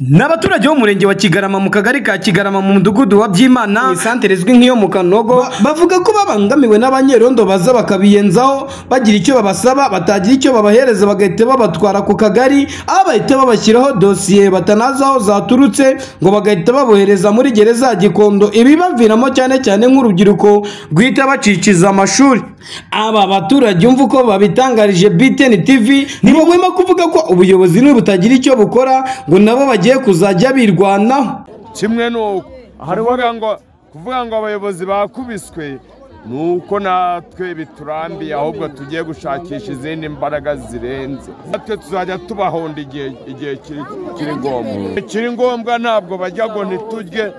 ni abaturage b'umurenge wa kigarama mu kagari ka kigarama mu mudugudu wa byimana isantere izwi nk'iyo mu kanogo bavuga ko babangamiwe n'abanyerondo baza bakabiyenzaho bagira icyo babasaba batagira icyo babahereza bagahita babatwara ku kagari aho bahita babashyiraho dosiye batanazi aho zaturutse ngo bagahita babohereza muri gereza ya gikondo ibibaviramo cyane cyane nk'urubyiruko guhita baciciza amashuri aba baturage umva uko babitangarije btn tv ni bagomba kuvuga ko ubuyobozi nibutagira icyo bukora ngo nabo bagiye kuzajya birwanaho kimwe ni uko kuvuga ngo kuvuga ngo abayobozi bakubiswe ni uko natwe biturambiye ahubwo tugiye gushakisha izindi mbaraga zirenze natwe tuzajya tubahonda igihe igihe kiri kiri ngombwa kiri ngombwa ntabwo bajya ngo ntiturye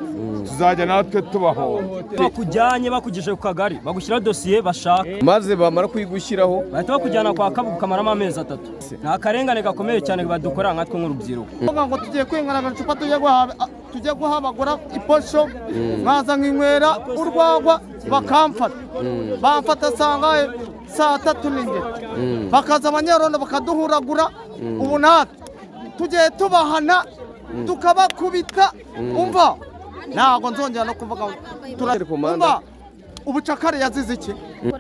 tuzajya natwe tubahonda bakujyanye bakugije ku kagari bagushyira dosiye bashaka maze bamara kuyigushyiraho bahita bakujyana kwa kabuga ukamaramo amezi atatu ni akarengane gakomeye cyane badukora nkatwe nk'urubyiruko kuvuga ngo tugiye kwengana agacupa tujye guhaha tujye guha bagura iposho nkaza nkinywera urwagwa bakamfata bamfata sangahe saa tatu n'ingero bakaza abanyarondo bakaduhuragura ubu natwe tugiye tubahana tukabakubita umva ntabwo nzongera no kuvuga ngo turumva ubucakara yazize iki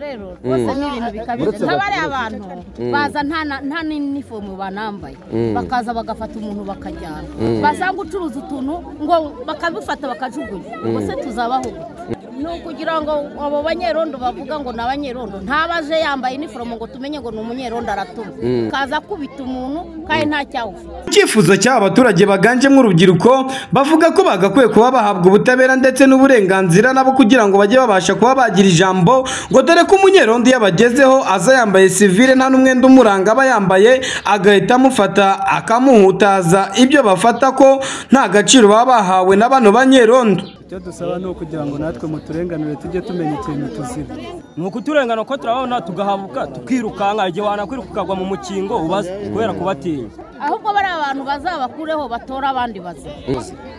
rero rwose ni ibintu bikabije nk'abariya abantu baza nta na- nta n'inifomu banambaye bakaza bagafata umuntu bakajyana basanga ucuruza utuntu ngo bakabifata bakajugunya ubwo se tuzabaho gute? ni ukugira ngo abo banyerondo bavuga ngo ni abanyerondo ntabaje yambaye inifomu ngo tumenye ngo ni umunyerondo aratuma kaza akubita umuntu kandi nta cyawufite icyifuzo cy'aba baturage baganjemo urubyiruko bavuga ko bagakwiye kuba bahabwa ubutabera ndetse n'uburenganzira nabo kugira ngo bajye babasha kuba bagira ijambo ngo dore ko umunyerondo iyo abagezeho aza yambaye sivire nta n'umwenda umuranga aba yambaye agahita amufata akamuhutaza ibyo bafata ko nta gaciro baba bahawe na bano banyerondo icyo dusaba ni ukugira ngo natwe muturenganure tujye tumenya ikintu tuziba ni ukuturengana ko turabona tugahabuka tukirukanka igihe wanakwiruka ukagwa mu mukingo ubaze kubera kubatinya ahubwo bariya abantu bazabakureho batore abandi bazima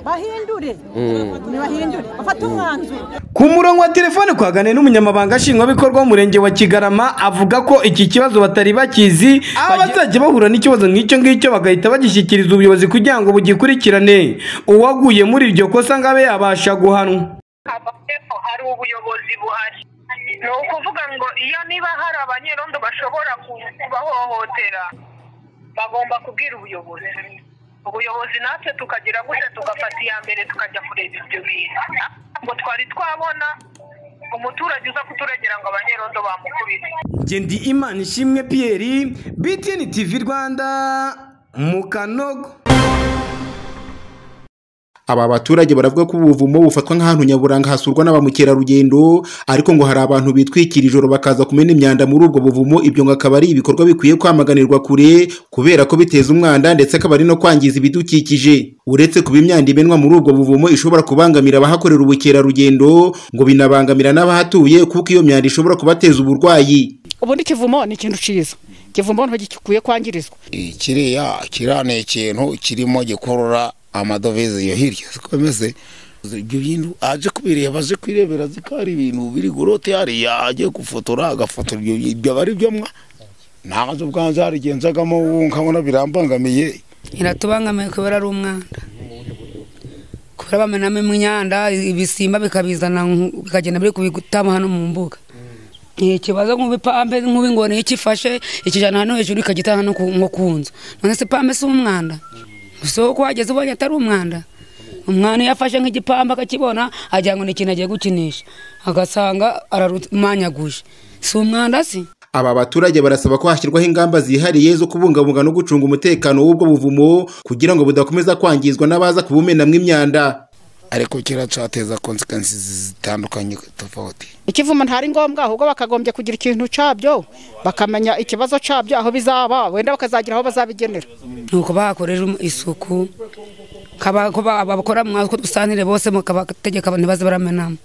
bahindure nibahindure bafate umwanzuro Ku murongo wa telefone twaganiriye n'umunyamabanga nshingwabikorwa w'umurenge wa Kigarama avuga ko iki kibazo batari bakizi abazajya bahura n'ikibazo nk'icyo ngicyo bagahita bagishyikiriza ubuyobozi kugira ngo bugikurikirane uwaguye muri iryo kosa ngo abe yabasha guhanwa amategeko hari ubuyobozi buhari ni ukuvuga ngo iyo niba hari abanyerondo bashobora kubahohotera bagomba kubwira ubuyobozi ubuyobozi natwe tukagira gutya tugafata iya mbere tukajya kureba ibyo bintu ngo twari twabona umuturage uza kuturagera ngo abanyerondo bamukubite Ngendi Imana ishimwe Pierre BTN TV Rwanda mu Kanogo Aba baturage baravuga ko ubuvumo bufatwa nk'ahantu nyaburanga hasurwa na ba mukerarugendo ariko ngo hari abantu bitwikira ijoro bakaza kumena imyanda muri ubwo buvumo ibyo ngo akaba ari ibikorwa bikwiye kwamaganirwa kure kubera ko biteza umwanda ndetse akaba ari no kwangiza ibidukikije uretse kuba imyanda imenwa muri ubwo buvumo ishobora kubangamira abahakorera ubukerarugendo ngo binabangamira n'abahatuye kuko iyo myanda ishobora kubateza uburwayi ubundi kivumo ni ikintu cyiza kivumo ntigikwiye kwangirizwa kiriya kiriya ni ikintu kirimo gikurura amadovize iyo hirya zikomeze ibyo bintu aje kubireba aje kwirebera azi ko hari ibintu biri gurote hariya agiye gufotora agafotora ibyo ibyo aba ari byo mwa ntazo ubwanze harigenzagamo ubu nkabona birambangamiye iratubangamiye kubera ari umwanda kubera bamenamo imyanda ibisimba bikabizana nku- bikagenda biri kubitama hano mu mbuga ni ikibazo nk'ibipampe nk'ibingoni iyo ikifashe ikijyana hano hejuru ikagita hano ku- nko ku nzu none se ipampe si umwanda gusa uko wageze ubonye atari umwanda umwana iyo afashe nk'igipampe akakibona agira ngo ni ikintu agiye gukinisha agasanga ararumanyaguje si umwanda si Aba baturage barasaba ko hashyirwaho ingamba zihariye zo kubungabunga no gucunga umutekano w'ubwo buvumo kugira ngo budakomeza kwangizwa n'abaza kubumenamwo imyanda. ariko kiracateza konsekansi zitandukanye tofauti ikivuma ntari ngombwa ahubwo bakagombye kugira ikintu cyabyo bakamenya ikibazo cyabyo aho bizaba wenda bakazagira aho bazabigenera ni uko bahakorera isuku kaba- ko ba- abakora mu ko dusanire bose mukabategeka ntibaze baramenamo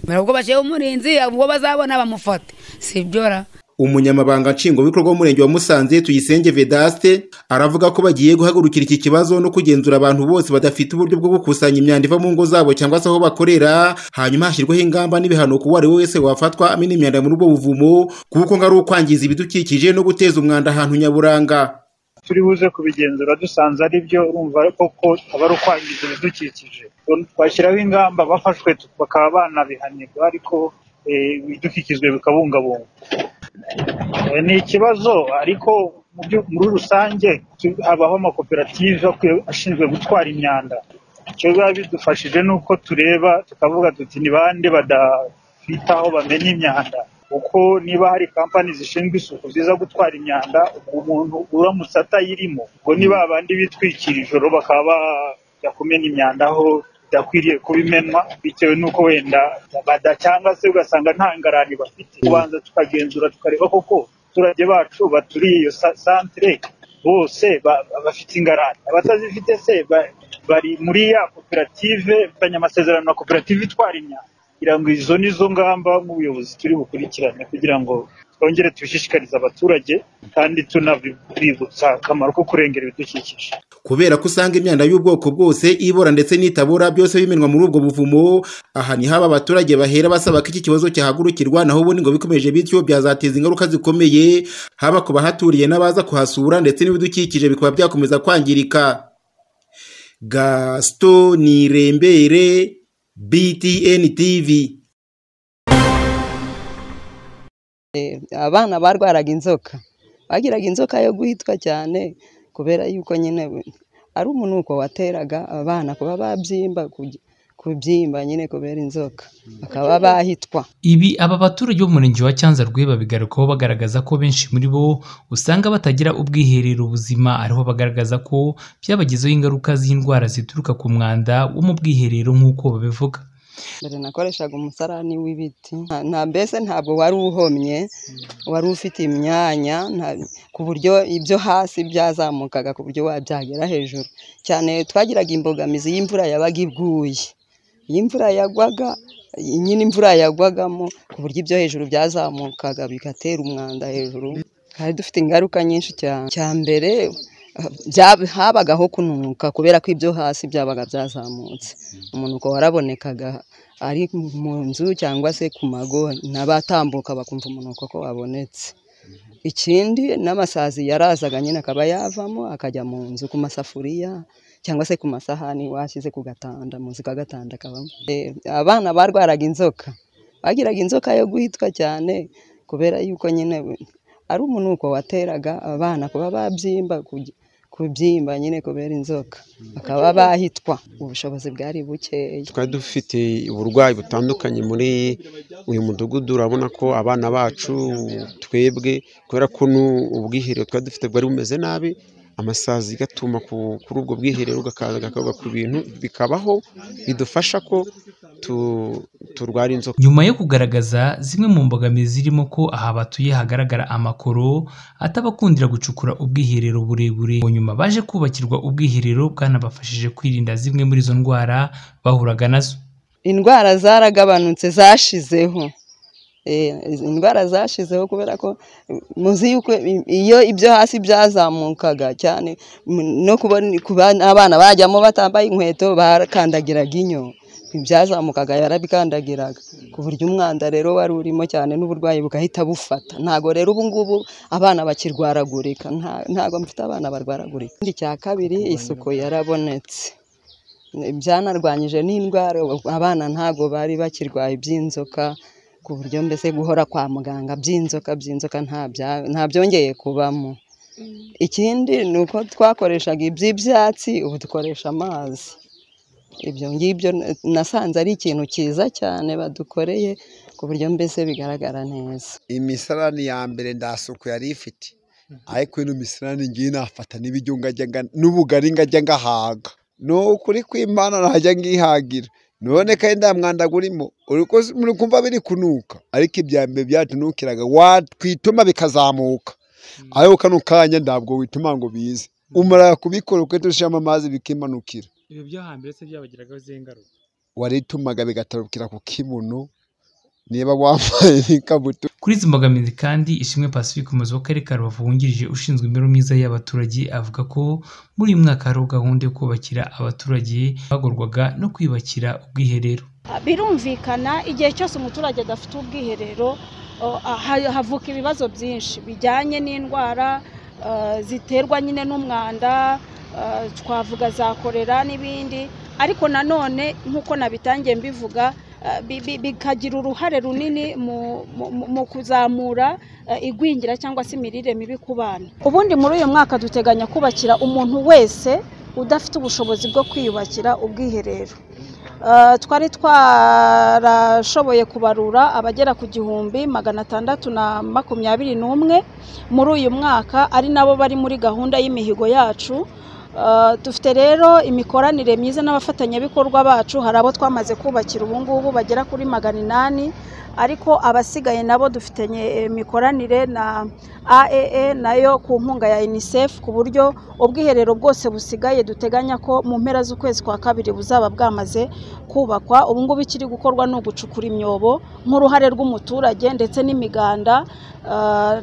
mbere ubwo bashyiraho umurinzi ubwo bazabona bamufate si ibyo ra Umunyamabanga nshingwabikorwa w'umurenge wa Musanze Tuyisenge Vedaste aravuga ko bagiye guhagurukira iki kibazo no kugenzura abantu bose badafite uburyo bwo gukusanya imyanda iva mu ngo zabo cyangwa se aho bakorera hanyuma hashyirwaho ingamba n'ibihano ku uwo ari we wese wafatwa amena imyanda muri ubwo buvumo kuko ngo ari ukwangiza ibidukikije no guteza umwanda ahantu nyaburanga. turi buze kubigenzura dusanze ari byo urumva koko aba ari ukwangiza ibidukikije twashyiraho ingamba bafashwe bakaba banabihanirwa ariko eh, ibidukikijwe bikabungabungwa Eh, ni ikibazo ariko mu byo- muri rusange tu- habaho amakoperative akwiye- ashinzwe gutwara imyanda icyo biba bidufashije ni uko tureba tukavuga tuti ni bande badafitaho bamenya imyanda kuko niba hari kampani zishinzwe isuku ziza gutwara imyanda umuntu uramutse atayirimo ubwo ni ba bandi bitwikira ijoro bakaba bajya kumena imyanda aho bidakwiriye kubimenwa bitewe n'uko wenda bada cyangwa se ugasanga nta ngarani bafite kubanza tukagenzura tukareba koko abaturage bacu baturiye iyo sa- santere bose ba- bafite ingarani abatazifite se ba- bari muri ya koperative mfitanye amasezerano na koperative itwara imyanda kugira ngo izo ni zo ngamba nk'ubuyobozi turi bukurikirane kugira ngo twongere tubishishikarize abaturage kandi tunabibutsa akamaro ko kurengera ibidukikije kubera ko usanga imyanda y'ubwoko bwose ibora ndetse n'itabora byose bimenwa muri ubwo buvumo aha ni haba abaturage bahera basaba ko iki kibazo cyahagurukirwa naho ubundi ngo bikomeje bityo byazateza ingaruka zikomeye haba ku bahaturiye n'abaza kuhasura ndetse n'ibidukikije bikaba byakomeza kwangirika gaston nirembere btn tv Eh, abana barwaraga inzoka bagiraga inzoka yo guhitwa cyane kubera yuko nyine we- ari umunuko wateraga abana kuba babyimba kuby- kubyimba nyine kubera inzoka bakaba bahitwa Ibi aba baturage b'umurenge wa Cyanzarwe babigarukaho bagaragaza ko benshi muri bo usanga batagira ubwiherero buzima ariho bagaragaza ko byabagizeho ingaruka z'indwara zituruka ku mwanda wo mu bwiherero nk'uko babivuga mbere nakoreshaga umusarani w'ibiti Nta- nta mbese ntabwo wari uhomye wari ufite imyanya nta- ku buryo ibyo hasi byazamukaga ku buryo wabyagera hejuru cyane twagiraga imbogamizi y'imvura yabaga iguye iyo imvura yagwaga nyine imvura yagwagamo ku buryo ibyo hejuru byazamukaga bigatera umwanda hejuru twari dufite ingaruka nyinshi cyane cya mbere bya- habagaho kununuka kubera ko ibyo hasi byabaga byazamutse umunuko warabonekaga ari mu nzu cyangwa se ku mago n'abatambuka bakumva umunuko ko wabonetse ikindi n'amasazi yarazaga nyine akaba yavamo akajya mu nzu ku masafuriya cyangwa se ku masahani washyize ku gatanda munsi kwa gatanda kabamo Eh, abana barwaraga inzoka bagiraga inzoka yo guhitwa cyane kubera yuko nyine we- ari umunuko wateraga abana kuba babyimba kuby- kubyimba nyine kubera inzoka bakaba bahitwa ubushobozi bwari bukeya twari dufite uburwayi butandukanye muri uyu mudugudu urabona ko abana bacu twebwe kubera ko nu- ubwiherero twari dufite bwari bumeze nabi amasazi gatuma ku- kuri ubwo bwiherero gakaza gakaga ku bintu bikabaho bidufasha ko tu- turwara inzoka nyuma yo kugaragaza zimwe mu mbogamizi zirimo ko aha batuye hagaragara amakoro atabakundira gucukura ubwiherero burebure ngo nyuma baje kubakirwa ubwiherero bwanabafashije kwirinda zimwe muri izo ndwara bahuraga nazo indwara zaragabanutse zashizeho Eh, izi indwara zashizeho kubera ko eh, muzi yuko i- iyo ibyo hasi byazamukaga cyane mu- no kubona kuba abana bajyamo batambaye inkweto bakandagiraga inyo ibyazamukaga yarabikandagiraga ku buryo umwanda rero wari urimo cyane n'uburwayi bugahita bufata ntabwo rero ubu ngubu abana bakirwaragurika Nta- ntabwo mfite abana barwaragurika ikindi cya kabiri isuku yarabonetse byanarwanyije n'indwara abana ntabwo bari bakirwaye iby'inzoka ku buryo mbese guhora kwa muganga by'inzoka by'inzoka nta bya- nta byongeye kubamo ikindi ni uko twakoreshaga iby'ibyatsi ubu dukoresha amazi ibyo ngibyo na- nasanze ari ikintu cyiza cyane badukoreye ku buryo mbese bigaragara neza imisarani ya mbere nda suku yari ifite ariko ino misarani ngiyi nafata n'ibiryo ngajya nga- n'ubugari ngajya ngahaga ni ukuri kw'imana ntajya ngihagira none kandi nta mwanda gurimo uri ko- muri kumva biri kunuka ariko ibya mbere byatunukiraga watwituma bikazamuka ariko kano kanya ntabwo wituma ngo bize umara kubikora uko dushiramo amazi bikimanukira ibi byo hambere se byabagiragaho izihe ngaruka waritumaga bigatarukira ku kibuno niba wambaye n'ikabutura Kuri izi mbogamizi kandi Ishimwe Pacifique umuyobozi w'akarere ka Rubavu wungirije ushinzwe imibereho myiza y'abaturage avuga ko muri uyu mwaka hariho gahunda yo kubakira abaturage bagorwaga no kwiyubakira ubwiherero birumvikana igihe cyose umuturage adafite ubwiherero o, aha- havuka ibibazo byinshi bijyanye n'indwara eh, ziterwa nyine n'umwanda eh, twavuga za korera n'ibindi ariko nanone nk'uko nabitangiye mbivuga eh, bi- bi- bikagira uruhare runini mu- mu- mu- mu kuzamura eh, igwingira cyangwa se imirire mibi ku bana ubundi muri uyu mwaka duteganya kubakira umuntu wese udafite ubushobozi bwo kwiyubakira ubwiherero Eh, twari twarashoboye kubarura abagera ku gihumbi magana atandatu na makumyabiri n'umwe muri uyu mwaka ari nabo bari muri gahunda y'imihigo yacu Eh, dufite rero imikoranire myiza n'abafatanyabikorwa bacu hari abo twamaze kubakira ubu ngubu bagera kuri magana inani ariko abasigaye nabo dufitanye eh, mikoranire na aaa nayo ku nkunga ya unicef ku buryo ubwiherero bwose busigaye duteganya ko mu mpera z'ukwezi kwa kabiri buzaba bwamaze kubakwa ubu ngubu ikiri gukorwa ni ugucukura imyobo nk'uruhare rw'umuturage ndetse n'imiganda ah,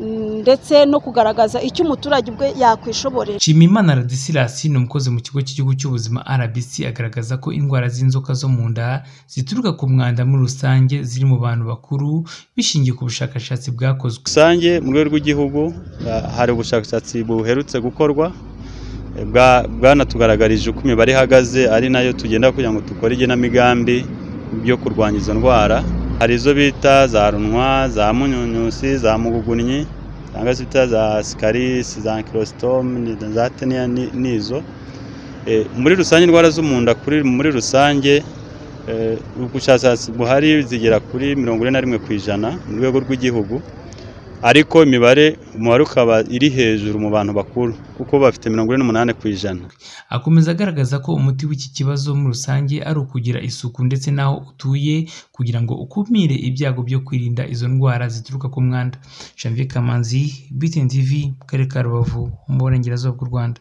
ndetse no kugaragaza icyo umuturage ubwe yakwishoborera Nshimiyimana Radisirasi ni umukozi mu kigo cy'igihugu cy'ubuzima RBC agaragaza ko indwara z'inzoka zo mu nda zituruka ku mwanda muri rusange ziri mu bantu bakuru bishingiye ku bushakashatsi bwakozwe rusange mu rwego rw'igihugu ah, hari ubushakashatsi buherutse gukorwa eh, bwa- bwanatugaragarije uko imibare ihagaze ari nayo tugenda kugira ngo dukore igenamigambi byo kurwanya izo ndwara hari izo bita za runwa za munyunyusi za mugugunnyi cyangwa se bita za sikarisi za ankirositomu ni- za teniya ni- nizo Eh, muri rusange indwara zo mu nda kuri muri rusange eh, ubushakashatsi buhari zigera kuri mirongo ine na rimwe ku ijana mu rwego rw'igihugu ariko imibare umubare ukaba iri hejuru mu bantu bakuru kuko bafite mirongo ine n'umunani ku ijana akomeza agaragaza ko umuti w'iki kibazo muri rusange ari ukugira isuku ndetse n'aho utuye kugira ngo ukumire ibyago byo kwirinda izo ndwara zituruka ku mwanda Janvier Kamanzi BTN TV mu karere ka Rubavu mu burengerazuba bw'u Rwanda